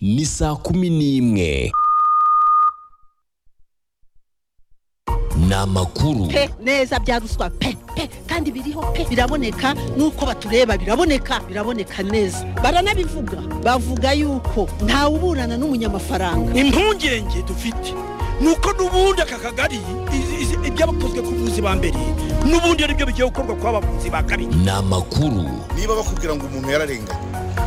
ni saa kumi n'imwe ni amakuru pe neza bya ruswa pe pe kandi biriho pe biraboneka nuko batureba biraboneka biraboneka neza baranabivuga bavuga yuko ntawe uburana n'umunyamafaranga impungenge dufite ni uko n'ubundi aka kagari izi- izi- ibyabakozwe ku buvuzi ba mbere n'ubundi ari byo bigiye gukorwa ku bavuzi ba kabiri ni amakuru niba bakubwira ngo umuntu yararenganye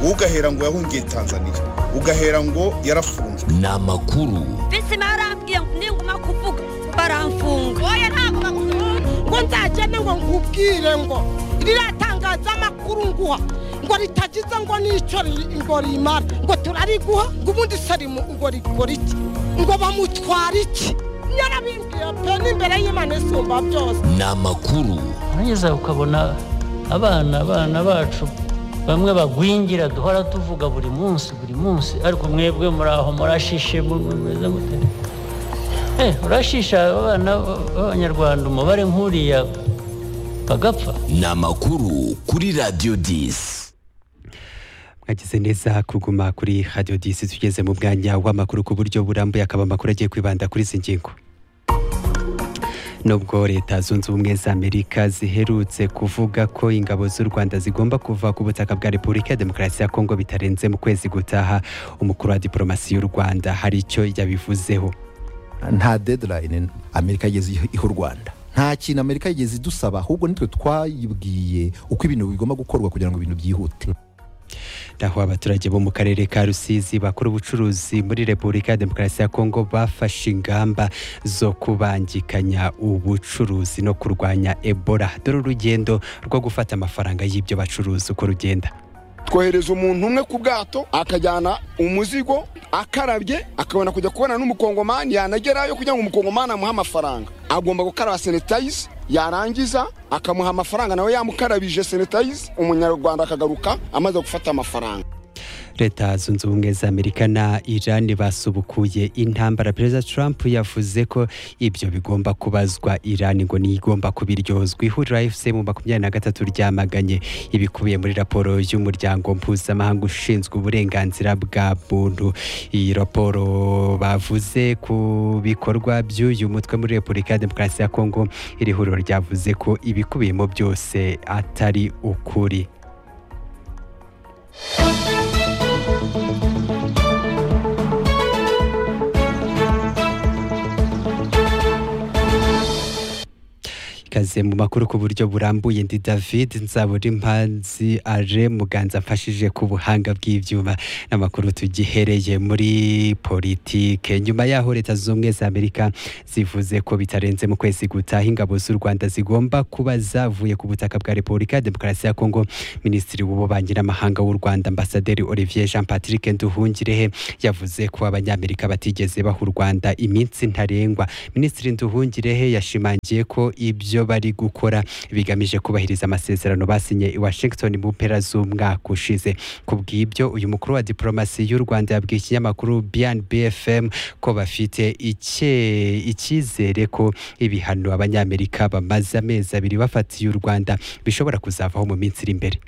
wowe ugahera ngo yahungiye tanzania ugahera ngo yarafunzwe ni amakuru bisi barambwiye ngo ninguma kuvuga baramfunga oya ntabwo bakuvuga ngo nzagende ngo nkubwire ngo riratangaza amakuru nguha ngo ritagize ngo n'icyo riri- ngo rimara ngo turariguha ngo ubundi sarimu ngo rigora iki ngo bamutwara iki yarabimbwiye pe n'imbere y'imana isumba byose ni amakuru urageza ukabona abana abana bacu bamwe bagwingira duhora tuvuga buri munsi buri munsi ariko mwebwe muri aho murashishe mu- mu- mumeze mute Eh, urashisha abana b- b'abanyarwanda umubare nk'uriya bagapfa ni amakuru kuri radiyo disi mwagize neza kuguma kuri radiyo disi tugeze mu mwanya w'amakuru ku buryo burambuye akaba amakuru agiye kwibanda kuri izi ngingo nubwo leta zunze ubumwe za amerika ziherutse kuvuga ko ingabo z'u rwanda zigomba kuva ku butaka bwa repubulika ya demokarasi ya kongo bitarenze mu kwezi gutaha umukuru wa diporomasi y'u rwanda hari icyo yabivuzeho nta deadline amerika yigeze iha- iha u rwanda nta kintu amerika yigeze idusaba ahubwo nitwe twayibwiye uko ibintu bigomba gukorwa kugira ngo ibintu byihute aho abaturage bo mu karere ka rusizi bakora ubucuruzi muri repubulika ya demokarasi ya kongo bafashe ingamba zo kubangikanya ubucuruzi no kurwanya ebola dore urugendo rwo gufata amafaranga y'ibyo bacuruza uko rugenda twohereza umuntu umwe ku bwato akajyana umuzigo akarabye akabona kujya kubona n'umukongomani yanagerayo kugira ngo umukongomani amuhe amafaranga agomba gukaraba senetayizi yarangiza akamuha amafaranga nawe yamukarabije senetayizi umunyarwanda akagaruka amaze gufata amafaranga leta zunze ubumwe za amerika na iran basubukuye intambara perezida trump yavuze ko ibyo bigomba kubazwa iran ngo ntigomba kubiryozwa ihuriro fc mu makumyabiri na gatatu ryamaganye ibikubiye muri raporo y'umuryango mpuzamahanga ushinzwe uburenganzira bwa muntu iyi raporo bavuze ku bikorwa by'uyu mutwe muri repubulika ya demokarasi ya kongo iri huriro ryavuze ko ibikubiyemo byose atari ukuri ikaze mu makuru ku buryo burambuye ndi david nzaburimpanzi aje muganza mfashije ku buhanga bw'ibyuma n'amakuru tugihereye muri politike nyuma y'aho leta zunze ubumwe za amerika zivuze ko bitarenze mu kwezi gutaha ingabo z'u rwanda zigomba kuba zavuye ku butaka bwa repubulika ya demokarasi ya kongo minisitiri w'ububanyi n'amahanga w'u rwanda ambasaderi olivier jean patrick nduhungirehe yavuze ko abanyamerika batigeze baha u rwanda iminsi ntarengwa minisitiri nduhungirehe yashimangiye ko ibyo bari gukora bigamije kubahiriza amasezerano basinye i washington mu mpera z'umwaka ushize ku bw'ibyo uyu mukuru wa diporomasi y'u rwanda yabwiye ikinyamakuru bnbfm ko bafite icye- icyizere ko ibihano abanyamerika bamaze amezi abiri bafatiye u rwanda bishobora kuzavaho mu minsi iri imbere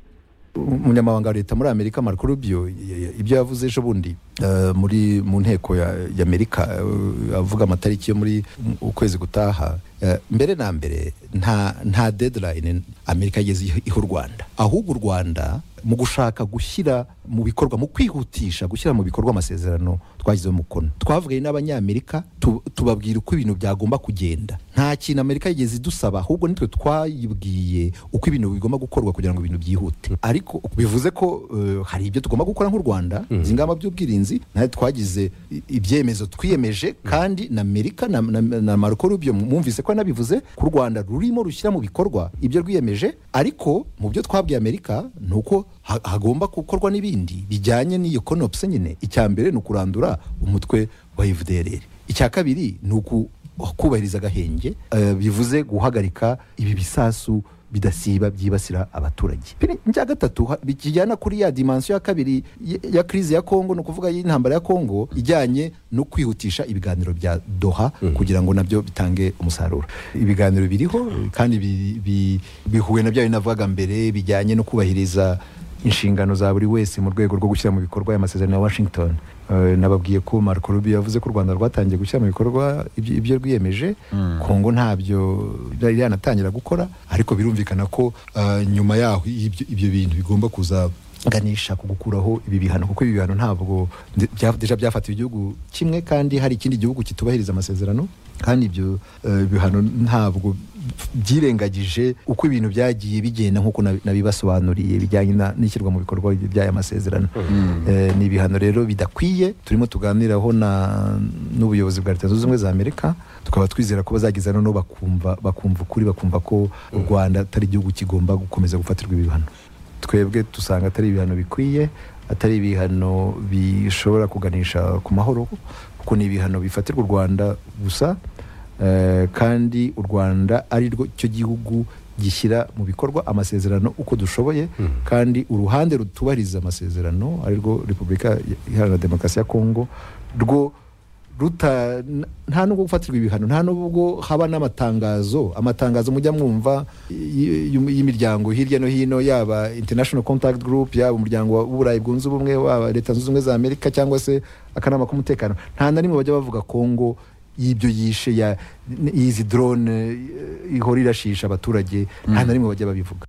umunyamabanga wa leta muri amerika marco rubio y- y- ibyo yavuze ejo bundi eh, muri mu nteko ya- ya amerika eh, avuga amatariki yo muri mu- ukwezi gutaha eh, mbere na mbere nta nta deadline amerika yigeze iha- iha u rwanda ahubwo u rwanda mu gushaka gushyira mu bikorwa mu kwihutisha gushyira mu bikorwa amasezerano twashyizeho umukono twavuganye n'abanyamerika tu- tubabwira uko ibintu byagomba kugenda nta kintu amerika yigeze idusaba ahubwo nitwe twayibwiye uko ibintu bigomba gukorwa kugira ngo ibintu byihute ariko bivuze ko eh, hari ibyo tugomba gukora nk'u rwanda izi ngamba by'ubwirinzi nayo twagize i- ibyemezo twiyemeje kandi na amerika na, na, na marco rubio mwumvise ko yanabivuze ko u rwanda rurimo rushyira mu bikorwa ibyo rwiyemeje ariko mu byo twabwiye amerika ni uko ha- hagomba gukorwa n'ibindi bijyanye n'iyo konopse nyine icya mbere ni ukurandura umutwe wa fdr icya kabiri ni uku kubahiriza agahenge eh, bivuze guhagarika ibi bisasu bidasiba byibasira abaturage icya gatatu ha- bijyana kuri ya dimansiyo ya kabiri y- ya krizi ya kongo ni ukuvuga y'intambara ya kongo ijyanye no kwihutisha ibiganiro bya doha kugira ngo nabyo bitange umusaruro ibiganiro biriho kandi bi- bi- bihuye na bya binavugaga mbere bijyanye no kubahiriza inshingano za buri wese mu rwego rwo gushyira mu bikorwa aya masezerano ya washington Eh, nababwiye ko marco rubio yavuze ko u rwanda rwatangiye gushyira mu bikorwa ibyo ibyo rwiyemeje kongo ntabyo yari yanatangira gukora ariko birumvikana ko eh, nyuma yaho ibyo ibyo bintu bigomba kuza ganisha ku gukuraho ibi bihano kuko ibi bihano ntabwo nde- bya- deja byafatiwe igihugu kimwe kandi hari ikindi gihugu kitubahiriza amasezerano kandi ibyo eh, bihano ntabwo byirengagije uko ibintu byagiye bigenda nk'uko nabi- nabibasobanuriye bijyanye na- n'ishyirwa mu bikorwa by'aya masezerano Eh, ni ibihano rero bidakwiye turimo tuganiraho na- n'ubuyobozi bwa leta zunze ubumwe za amerika tukaba twizera ko bazageza noneho bakumva bakumva ukuri bakumva ko u rwanda atari igihugu kigomba gukomeza gufatirwa ibi bihano twebwe dusanga atari ibihano bikwiye atari ibihano bishobora kuganisha ku mahoro kuko ni ibihano bifatirwa u rwanda gusa eh, kandi u rwanda ari rwo cyo gihugu gishyira mu bikorwa amasezerano uko dushoboye kandi uruhande rutubahiriza amasezerano ari rwo repubulika iharanira demokarasi ya kongo rwo ruta n- nta nubwo gufatirwa ibihano nta nubwo haba n'amatangazo amatangazo mujya mwumva y- y- y'imiryango hirya no hino yaba international contact group yaba umuryango w'uburayi bwunze ubumwe waba leta zunze ubumwe za amerika cyangwa se akanama k'umutekano nta na rimwe bajya bavuga kongo y'ibyo yishe ya- n- y'izi drone eh, ihora irashisha abaturage nta na rimwe bajya babivuga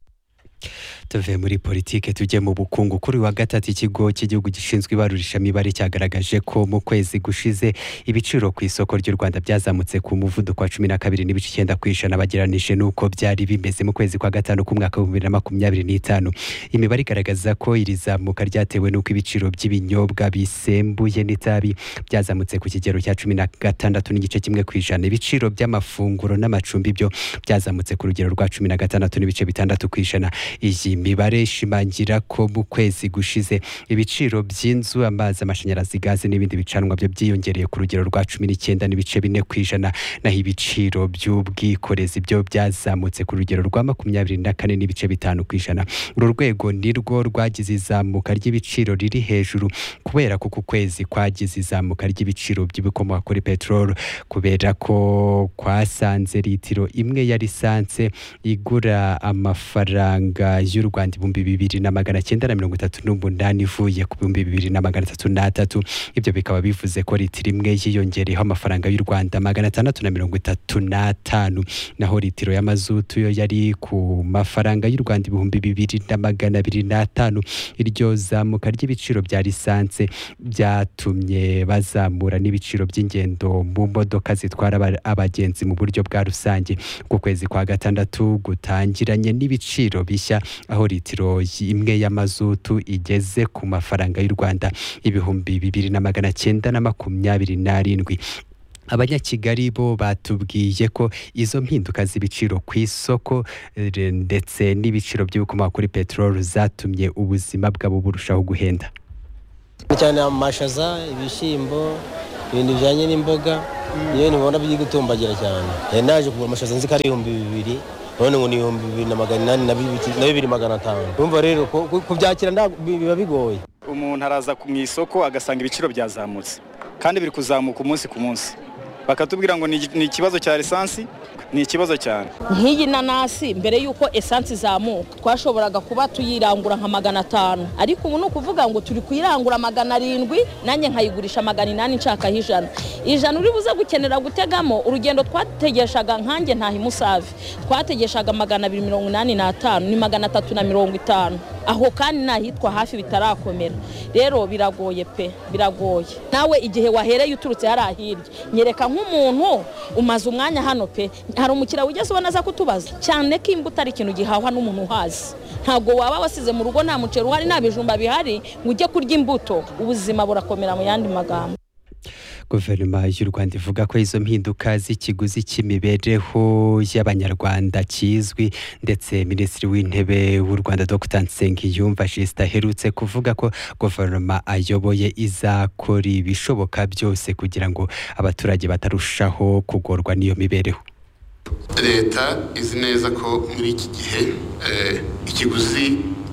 tuve muri politike tujye mu bukungu kuri uyu wa gatatu ikigo cy'igihugu gishinzwe ibarurishamibare cyagaragaje ko mu kwezi gushize ibiciro ku isoko ry'u rwanda byazamutse ku muvuduko wa cumi na kabiri n'ibice icyenda ku ijana bageranije n'uko byari bimeze mu kwezi kwa gatanu k'umwaka w'ibihumbi bibiri na makumyabiri n'itanu imibare igaragaza ko iri zamuka ryatewe n'uko ibiciro by'ibinyobwa bisembuye n'itabi byazamutse ku kigero cya cumi na gatandatu n'igice kimwe ku ijana ibiciro by'amafunguro n'amacumbi byo byazamutse ku rugero rwa cumi na gatandatu n'ibice bitandatu ku ijana iyi mibare ishimangira ko mu kwezi gushize ibiciro by'inzu amazi amashanyarazi gaze n'ibindi bicanwa byo byiyongereye ku rugero rwa cumi n'icyenda n'ibice bine ku ijana naho ibiciro by'ubwikorezi byo byazamutse ku rugero rwa makumyabiri na kane n'ibice bitanu ku ijana uru rwego ni rwo rwagize izamuka ry'ibiciro riri hejuru kubera ko uku kwezi kwagize izamuka ry'ibiciro by'ibikomoka kuri peteroli kubera ko kwasanze litiro imwe ya lisanse igura amafaranga y'u Rwanda ibihumbi bibiri na magana cyenda na mirongo itatu n'umunani ivuye ku bihumbi bibiri na magana atatu n'atatu ibyo bikaba bivuze ko litiro imwe yiyongereyeho amafaranga y'u Rwanda magana atandatu na mirongo itatu n'atanu naho litiro y'amazutu yo yari ku mafaranga y'u Rwanda ibihumbi bibiri na magana abiri n'atanu iryo zamuka ry'ibiciro bya lisanse byatumye bazamura n'ibiciro by'ingendo mu modoka zitwara aba- abagenzi mu buryo bwa rusange ku kwezi kwa gatandatu gutangiranye n'ibiciro bishya aho litiro imwe y'amazutu igeze ku mafaranga y'u Rwanda ibihumbi bibiri na magana cyenda na makumyabiri n'arindwi abanyakigali bo batubwiye ko izo mpinduka z'ibiciro ku isoko eh, ndetse n'ibiciro by'ibikomoka kuri peteroli zatumye ubuzima bwabo burushaho guhenda cyane amashaza ibishyimbo ibintu bijyanye n'imboga iyo ntibona biri gutumbagira cyane yari naje kugura amashaza nzi ko ari ibihumbi bibiri none ngo ni ibihumbi bibiri na magana inani na bibi- na bibiri magana atanu urumva rero ku- ku- kubyakira ntabwo- bi- biba bigoye umuntu araza ku- mu isoko agasanga ibiciro byazamutse kandi biri kuzamuka umunsi ku munsi bakatubwira ngo ni igi- ni ikibazo cya lisansi ni ikibazo cyane nk'iyi nanasi mbere y'uko esansi izamuka twashoboraga kuba tuyirangura nka magana atanu ariko ubu ni ukuvuga ngo turi kuyirangura magana arindwi nanjye nkayigurisha magana inani nshakaho ijana ijana uri buze gukenera gutegamo urugendo twategeshaga nkanjye ntaha imusave twategeshaga magana abiri mirongo inani n'atanu ni magana atatu na mirongo itanu aho kandi n'ahitwa hafi bitarakomera rero biragoye pe biragoye nawe igihe wahereye uturutse hariya hirya nyereka nk'umuntu umaze umwanya hano pe hari umukiriya wigeze ubona aza kutubaza cyane ko imbuto ari ikintu gihahwa n'umuntu uhazi ntabwo waba wasize mu rugo nta muceri uhari nta bijumba bihari ngo ujye kurya imbuto ubuzima burakomera mu yandi magambo guverinoma y'u rwanda ivuga ko izo mpinduka z'ikiguzi cy'imibereho y'abanyarwanda kizwi ndetse minisitiri w'intebe w'u rwanda dr nsengiyumva jisita aherutse kuvuga ko guverinoma ayoboye izakora ibishoboka byose kugira ngo abaturage batarushaho kugorwa n'iyo mibereho leta izi neza ko muri iki gihe eh, ikiguzi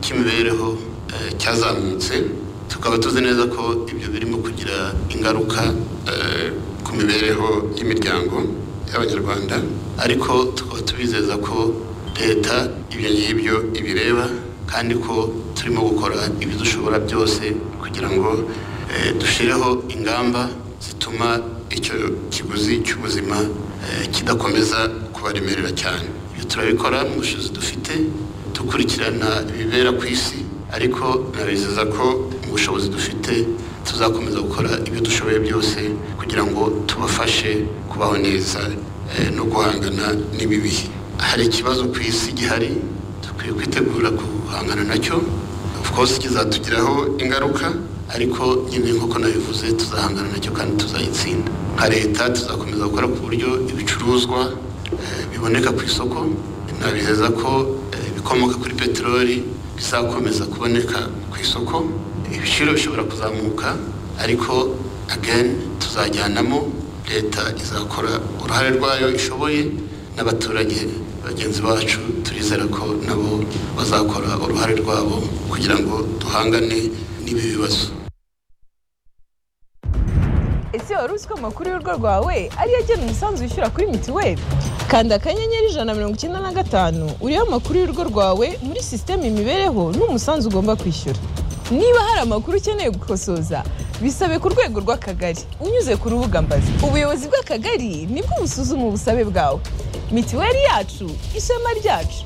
cy'imibereho eh, cyazamutse tukaba tuzi neza ko ibyo birimo kugira ingaruka eh, ku mibereho y'imiryango y'abanyarwanda ariko tukaba tubizeza ko leta ibyo ngibyo ibireba kandi ko turimo gukora ibidushobora byose kugira ngo eh, dushyireho ingamba zituma icyo kiguzi cy'ubuzima eh, kidakomeza kubaremerera cyane ibyo turabikora mu bushobozi dufite dukurikirana ibibera ku isi ariko nabizeza ko mu bushobozi dufite tuzakomeza gukora ibyo dushoboye byose kugira ngo tubafashe kubaho neza eh, no guhangana n'ibibihe hari ikibazo ku isi gihari dukwiye kwitegura guhangana nacyo of course kizatugiraho ingaruka ariko nyine nk'uko nabivuze tuzahangana nacyo kandi tuzayitsinda nka leta tuzakomeza gukora ku buryo ibicuruzwa eh, biboneka ku isoko nabizeza ko eh, ibikomoka kuri peteroli bizakomeza kuboneka ku isoko ibiciro bishobora kuzamuka ariko ageni tuzajyanamo leta izakora uruhare rwayo ishoboye n'abaturage bagenzi bacu turizera ko nabo bazakora uruhare rwabo kugira ngo duhangane n'ibi bibazo ese wari uzi ko amakuru y'urugo rwawe ariyo agena umusanzu wishyura kuri mituweli kanda akanyenyeri ijana na mirongo icyenda na gatanu uriho amakuru y'urugo rwawe muri sisiteme imibereho n'umusanzu ugomba kwishyura niba hari amakuru ukeneye gukosoza bisabe ku rwego rw'akagari unyuze ku rubuga mbazi ubuyobozi bw'akagari nibwo busuzuma ubusabe bwawe mituweli yacu ishema ryacu